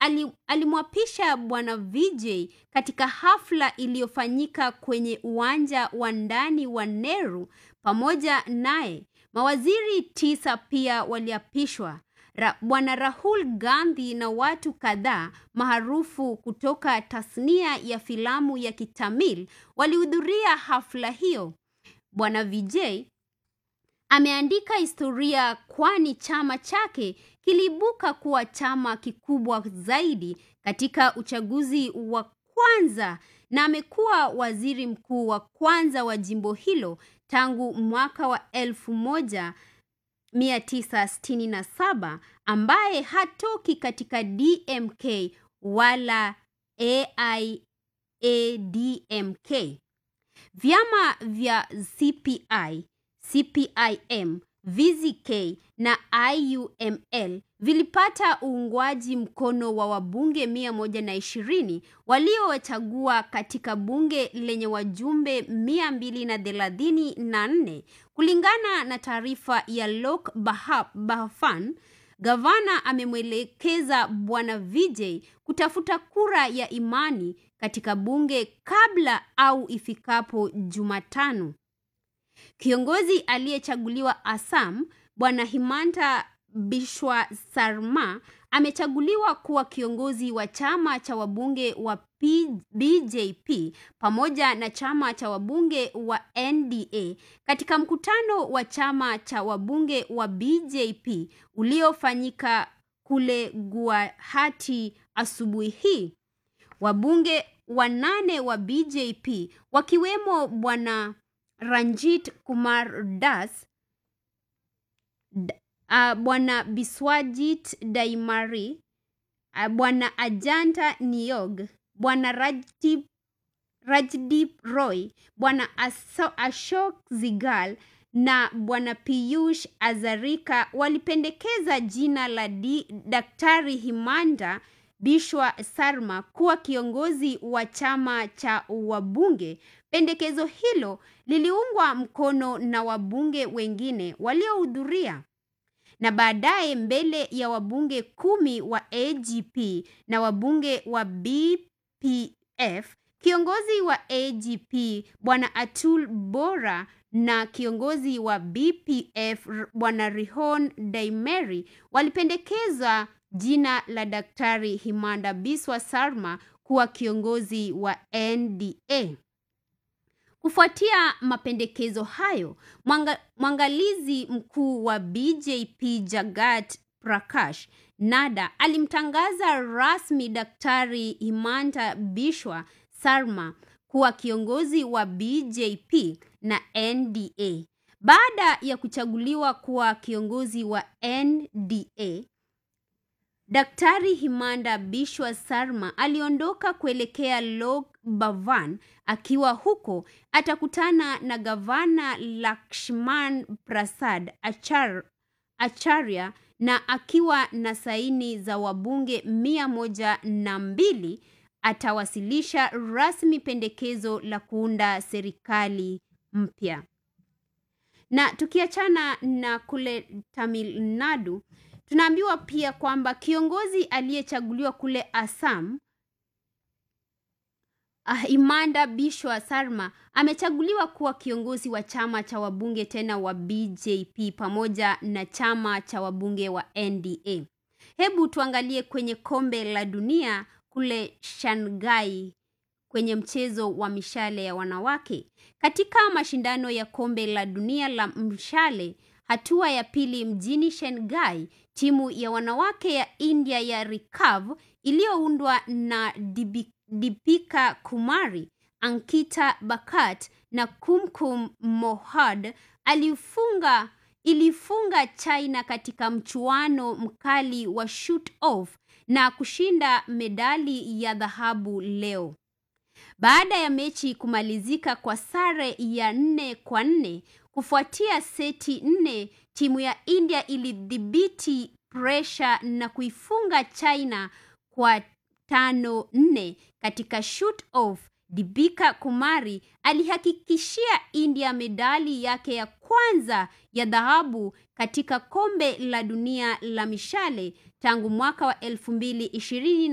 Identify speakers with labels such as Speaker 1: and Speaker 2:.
Speaker 1: ali, alimwapisha bwana Vijay katika hafla iliyofanyika kwenye uwanja wa ndani wa Nehru. Pamoja naye mawaziri tisa pia waliapishwa. Ra, bwana Rahul Gandhi na watu kadhaa maarufu kutoka tasnia ya filamu ya Kitamil walihudhuria hafla hiyo. Bwana Vijay ameandika historia kwani chama chake kiliibuka kuwa chama kikubwa zaidi katika uchaguzi wa kwanza na amekuwa waziri mkuu wa kwanza wa jimbo hilo tangu mwaka wa elfu moja 967 ambaye hatoki katika DMK wala AIADMK. Vyama vya CPI, CPIM, VZK na IUML vilipata uungwaji mkono wa wabunge mia moja na ishirini waliowachagua katika bunge lenye wajumbe mia mbili na thelathini na nne kulingana na taarifa ya Lok Bahafan. Gavana amemwelekeza bwana Vijay kutafuta kura ya imani katika bunge kabla au ifikapo Jumatano. Kiongozi aliyechaguliwa Assam, bwana Himanta Bishwa Sarma amechaguliwa kuwa kiongozi wa chama cha wabunge wa P BJP pamoja na chama cha wabunge wa NDA katika mkutano wa chama cha wabunge wa BJP uliofanyika kule Guwahati asubuhi hii. Wabunge wanane wa BJP wakiwemo bwana Ranjit Kumar Das uh, bwana Biswajit Daimari uh, bwana Ajanta Niog bwana Rajdip, Rajdip Roy bwana Ashok Zigal na bwana Piyush Azarika walipendekeza jina la di, Daktari Himanda Bishwa Sarma kuwa kiongozi wa chama cha wabunge. Pendekezo hilo liliungwa mkono na wabunge wengine waliohudhuria na baadaye mbele ya wabunge kumi wa AGP na wabunge wa BPF, kiongozi wa AGP bwana Atul Bora na kiongozi wa BPF bwana Rihon Daimeri walipendekeza jina la Daktari Himanda Biswa Sarma kuwa kiongozi wa NDA. Kufuatia mapendekezo hayo, mwanga, mwangalizi mkuu wa BJP Jagat Prakash Nada alimtangaza rasmi Daktari Himanta Bishwa Sarma kuwa kiongozi wa BJP na NDA. Baada ya kuchaguliwa kuwa kiongozi wa NDA, Daktari Himanda Bishwa Sarma aliondoka kuelekea Lok Bhavan. Akiwa huko atakutana na gavana Lakshman Prasad Achar, Acharya na akiwa na saini za wabunge mia moja na mbili atawasilisha rasmi pendekezo la kuunda serikali mpya. Na tukiachana na kule Tamil Nadu, tunaambiwa pia kwamba kiongozi aliyechaguliwa kule Assam uh, Imanda Bishwa Sarma amechaguliwa kuwa kiongozi wa chama cha wabunge tena wa BJP pamoja na chama cha wabunge wa NDA. Hebu tuangalie kwenye kombe la dunia kule Shanghai kwenye mchezo wa mishale ya wanawake. Katika mashindano ya kombe la dunia la mshale hatua ya pili mjini Shanghai, timu ya wanawake ya India ya Recurve iliyoundwa na Deepika Kumari, Ankita Bakat na Kumkum Mohad alifunga ilifunga China katika mchuano mkali wa shoot off na kushinda medali ya dhahabu leo. Baada ya mechi kumalizika kwa sare ya nne kwa nne kufuatia seti nne, timu ya India ilidhibiti presha na kuifunga China kwa tano nne katika shoot off. Dibika Kumari alihakikishia India medali yake ya kwanza ya dhahabu katika kombe la dunia la mishale tangu mwaka wa elfu mbili ishirini